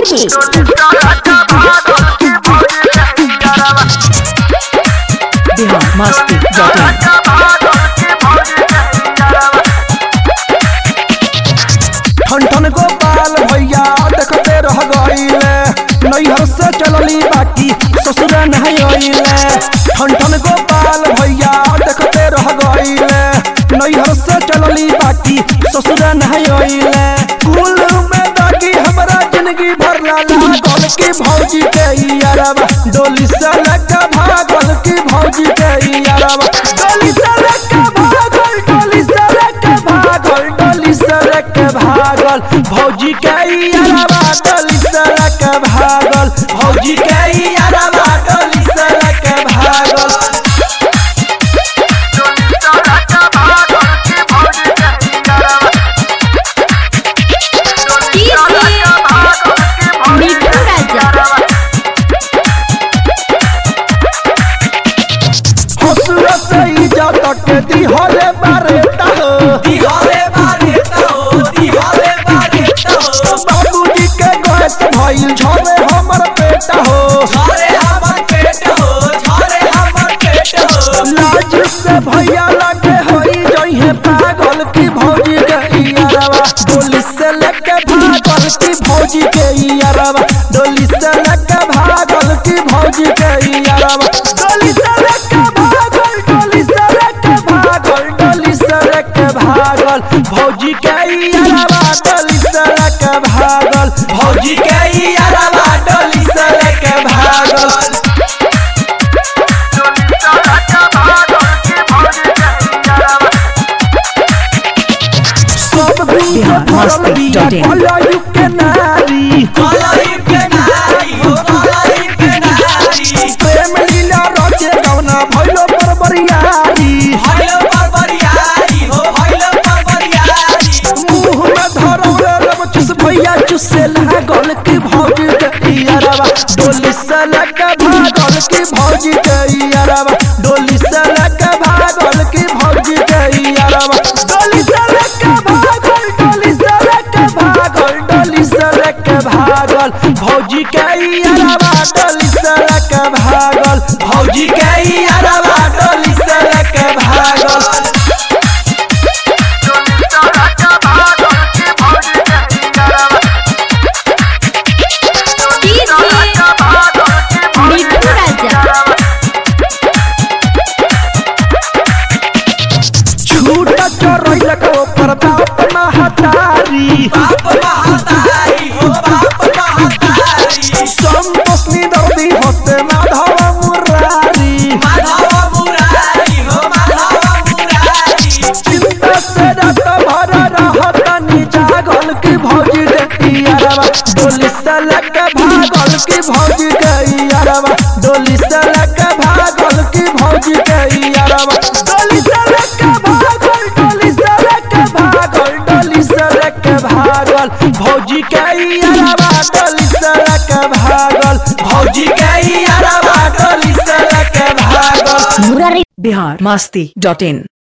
में बिहार मस्ती डॉट इन ठन ठन गोपाल भैया देखते रह गईले नैहर से चलली बाकी ससुर नहीं अइले ठन ठन गोपाल भैया देखते रह गईले नैहर से चलली बाकी ससुर नहीं अइले कुल में दागी हमरा जिंदगी भर ला लागल की भौजी के यारबा डोली से लगा भागल की भौजी के यारबा डोली से लगा भागल डोली से लगा भागल डोली से लगा भागल भौजी के यारबा डोली से लगा भागल भौजी के यारबा डोली से लगा भागल मिठू राजा हसुर से इज्जत के दिहले बारेता हो दिहले बारेता हो दिहले बारेता हो बाबूजी के गैस भइल झरे हमर पेटा हो झरे हमर पेट हो झरे हमर पेट हो लाज से भैया लगे होई जइहे पागल की भौजी के यारवा डोली से लेके भागल की भौजी के यारवा डोली से लेके भागल की भौजी के यारवा डोली से लेके भागल डोली से लेके भागल डोली से लेके भागल भौजी के यारवा डोली से लेके भागल भौजी के यारवा डोली से लेके भागल सब दिन के बिहार भरल मस्ती बिया डॉट इन। कलयु के नारी प्रेम लीला रचे गवना भइलो पर बरियारी मुंह में धरौले रब चुस भैया चुसे लागल की भौजी के यारवा डोली से लगा भागल की भौजी के यारवा डोली से लगा भागल की भौजी के यारवा डोली से लगा भागल डोली से लगा भागल डोली से लगा भागल भौजी के यारवा डोली से लगा भागल भौजी के यारवा डोली से लगा भागल मिठू राजा झूठा चोरैल के ऊपर बाप महतारी बाप महतारी हो बाप महतारी संतोषनी दर्दी होते माधव मुरारी माधव मुरारी हो माधव मुरारी चिंता से रात भर रहतनी जागल की भौजी देखी यारवा डोली से लगे भागल की भौजी के यारवा डोली से लगे भागल की भौजी के यारवा डोली से लगे भागल डोली से लगे भागल डोली से लगे भागल भौजी के यारवा डोली से लगे भागल भौजी के यारवा डोली से लगे भागल मुरारी बिहार मस्ती डॉट इन